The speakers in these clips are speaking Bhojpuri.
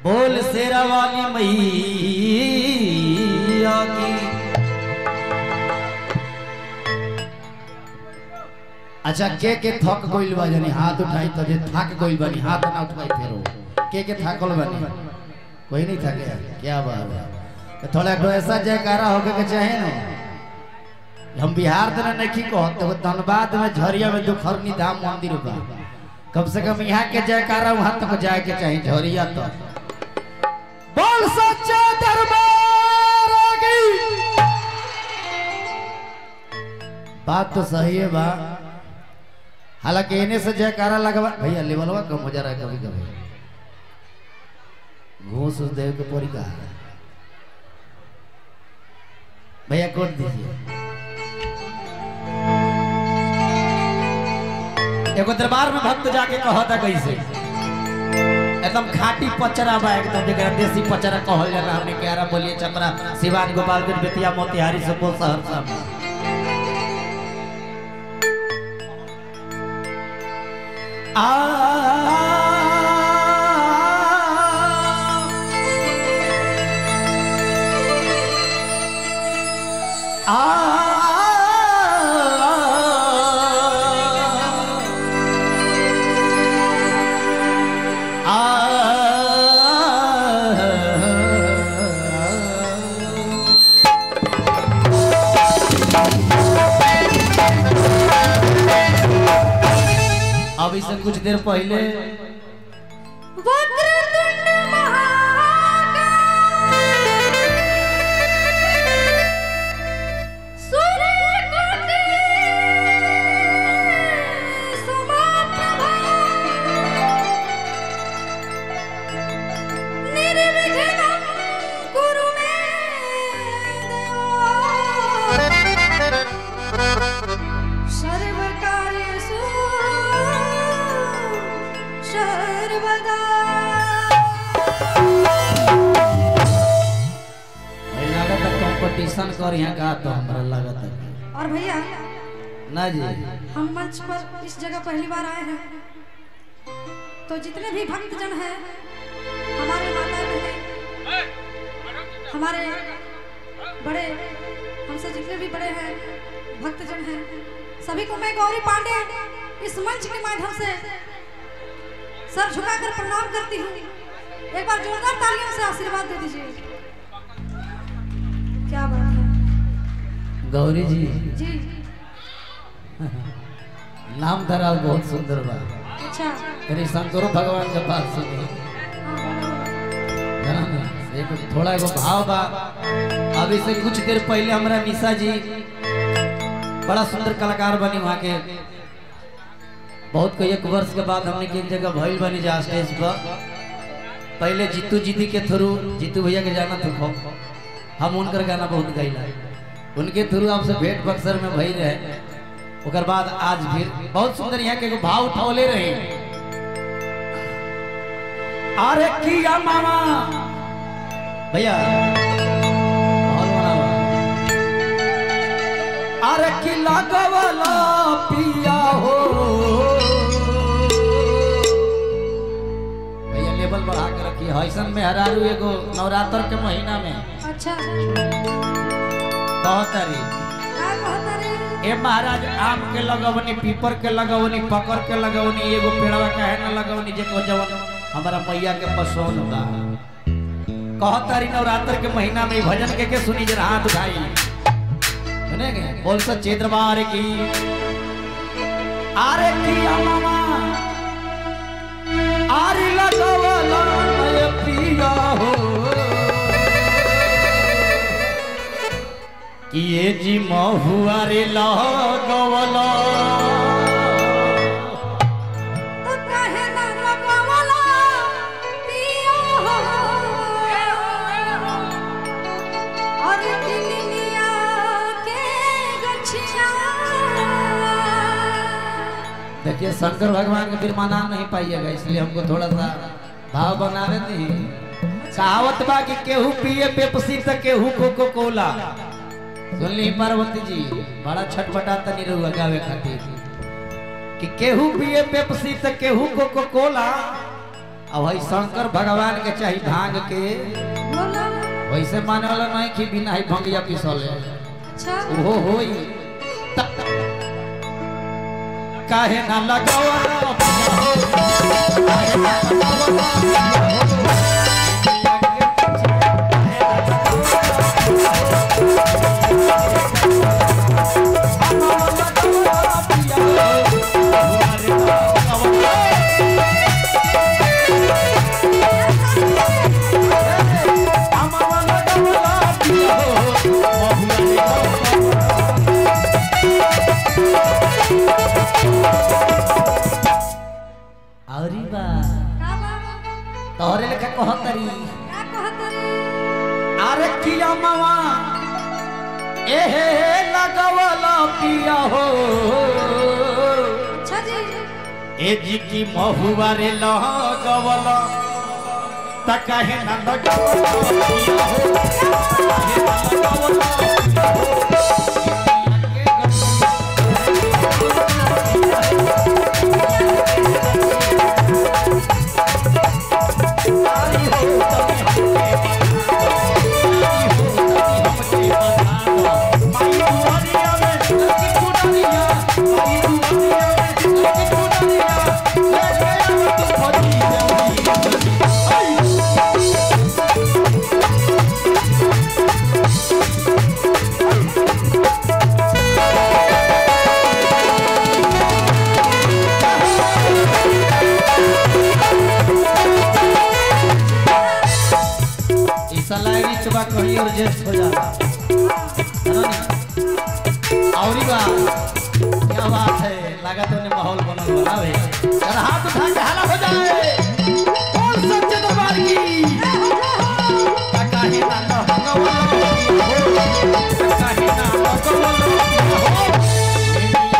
बोल शेरा वाली मैया की अच्छा के के थक गइल बा जानी हाथ उठाई तो जे थक गइल बानी हाथ ना उठाई फेरो के के थकल बानी कोई नहीं थके क्या बात है तो थोड़ा तो ऐसा जयकारा होके के चाहे ना हम बिहार तना नहीं कहत तो धनबाद में झरिया में दुखरनी धाम मंदिर बा कम से कम यहाँ के जयकारा वहां तक जाए के चाहिए झरिया तो बोल सच्चा दरबार की बात तो सही है बा हालांकि इन्हें से जयकारा लगवा भैया लेवलवा कम हो जा रहा है कभी कभी घूस उस देव के परी का भैया कोट दीजिए एगो दरबार में भक्त जाके कहता कैसे एकदम खाटी पचरा बा एकदम जगह देसी पचरा कहल जाला हमने क्यारा बोलिए चपरा सिवान गोपालगंज बेतिया मोतिहारी सुपौल सहरसा में आ अभी से कुछ देर पहले वक्रतुंड महाकाय सूर्यकोटि समप्रभा निर्विघ्नं कुरु मे देव सर्वकार्येषु सर्वदा लागत कंपटीशन कर यहाँ का तो हमरा लागत है और भैया ना जी हम मंच पर इस जगह पहली बार आए हैं तो जितने भी भक्तजन हैं हमारे माता बहने हमारे बड़े हमसे जितने भी बड़े हैं भक्तजन हैं सभी को मैं गौरी पांडे इस मंच के माध्यम से सर झुकाकर प्रणाम करती हूँ एक बार जोरदार तालियों से आशीर्वाद दे दीजिए क्या बात है गौरी जी जी नाम धरा बहुत सुंदर बा अच्छा तेरे शंकरो भगवान के पास सुनी हाँ, बोलो, बोलो। जाना ना एक थोड़ा एगो भाव बा अभी से कुछ देर पहले हमरा निशा जी बड़ा सुंदर कलाकार बनी वहाँ के बहुत कई एक वर्ष के बाद हमने की एक जगह भइल बनी जा स्टेज पर पहले जीतू जीती के थ्रू जीतू भैया के जाना तो खो हम उनकर गाना बहुत गईला उनके थ्रू आपसे भेंट बक्सर में भई रहे ओकर बाद आज फिर बहुत सुंदर यहाँ के एगो भाव उठौले रहे अरे किया मामा भैया बहुत बड़ा बा। अरे की लगवला पिया हो भैया लेवल बढ़ा के रखी है ऐसन में हरारू एगो नवरात्र के महीना में अच्छा कहतरी क्या कहता रे ए महाराज आम के लगवनी पीपर के लगवनी पकड़ के लगवनी एगो पेड़वा काहे न लगवनी जेको जवन हमारा मैया के पसंद बा कहतारी नवरात्र के महीना में ई भजन के के सुनी जरा हाथ उठाई सुनेंगे बोल सच्चे दरबार की आरे की मामा आरी लगवला मैं पिया हो कि ये जी महुआ रे लगवला तो काहे ना लगवला पिया हो अरे दिलिया के गछिया देखिए शंकर भगवान के फिर मना नहीं पाइएगा इसलिए हमको थोड़ा सा भाव बनावे दी कहावत बा कि केहू पिए पेप्सी त केहू कोको कोला सुन ली पार्वती जी बड़ा छटपटा तनी रहुआ गावे खातिर कि केहू पिए पेप्सी त केहू कोको कोला अब भाई शंकर भगवान के चाही भांग के बोला वैसे माने वाला नहीं कि बिना ही भंगिया पिसले अच्छा ओहो होई त- काहे ना लगावा औरी बा का बाबा तोहरे लेखा कहतरी का कहत रे अरे किया मावा एहे लगवला पिया हो अच्छा जी ए जी की महुआ रे लगवला त काहे ना लगवला पिया हो काहे ना लगवला पिया हो? आई हो तभी हमके आई हो तभी हमके बता दो माई दुआरिया में की कुड़िया माई दुआरिया में की कुड़िया ले गया तू फजी जल्दी आई इस लाइरी चबा कहीं और जेस्ट हो जाता है ना नहीं? और ही बात क्या बात है लगा तो ने माहौल बनल बना भाई अगर हाथ उठा के हाला हो जाए कौन सच्चे दरबार की काहे ना लगवला हो काहे ना लगवला हो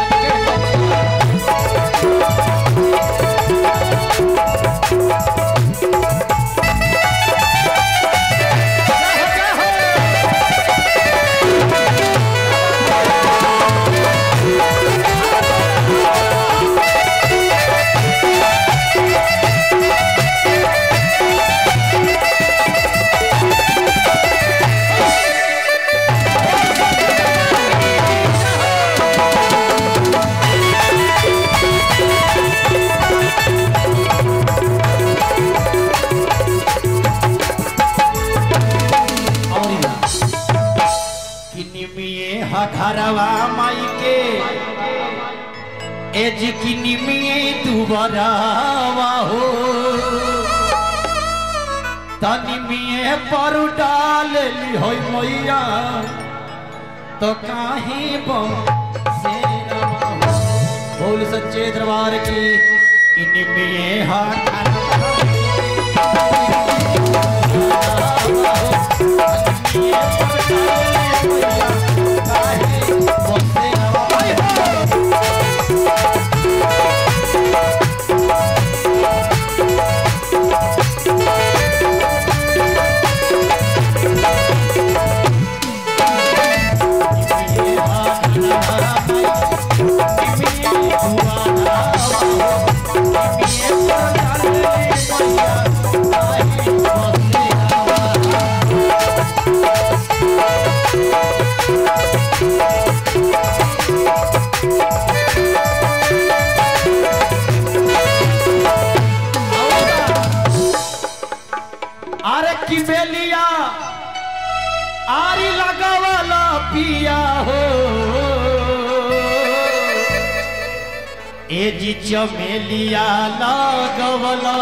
क्या हो और ही बात। कि निमिये हघरवा माई के एज की निमिये दुबरावा हो तनिमिये पर डाल ली होई मैया तो काहे बम से रवा हो। बोल सच्चे दरबार की कि निमिये हघरवा अरे की बेलिया आरी लगावला पिया हो ए जी चमेलिया लगवला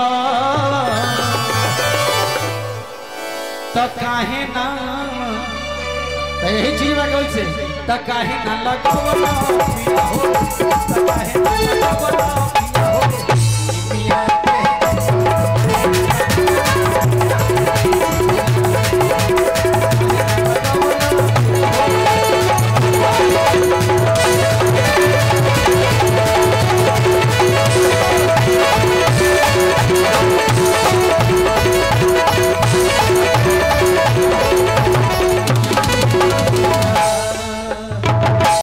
त काहे ना त यही चीज बा कैसे त काहे ना लगवला पिया हो त काहे ना लगवला